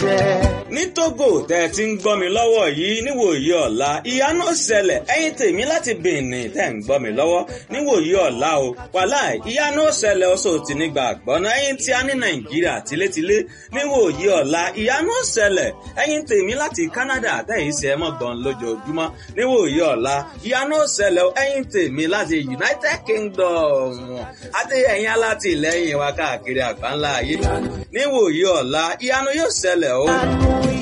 ṣẹ. ní Togo tẹ́ ẹ ti ń gbọ́ mi lọ́wọ́ yìí níwòyí ọ̀la ìyanu ó ṣẹlẹ̀ ẹ̀yin tèmi láti Benin tẹ́ ń gbọ́ mi lọ́wọ́ níwòyí ọ̀la o wàhálà ìyanu ó ṣẹlẹ̀ ọ̀ṣọ́ ti ní gbàgbọ́ náà ẹ̀yin tí a ní Nàìjíríà tilétilé níwòyí ọ̀la ìyanu ó ṣẹlẹ̀ ẹ̀yin tèmi láti Canada tẹ́yìn ṣe é mọ̀gbọ́n lójoojúmọ́ níwòyí ọ̀la ìyanu ó ṣẹlẹ̀ ẹ̀yin tèmi láti United Kingdom àti ẹ̀yin alátìlẹ́yìn wa káàkiri àgbáńlá ayé níwòyí ọ̀la ìyanu yóò ṣẹlẹ̀ o.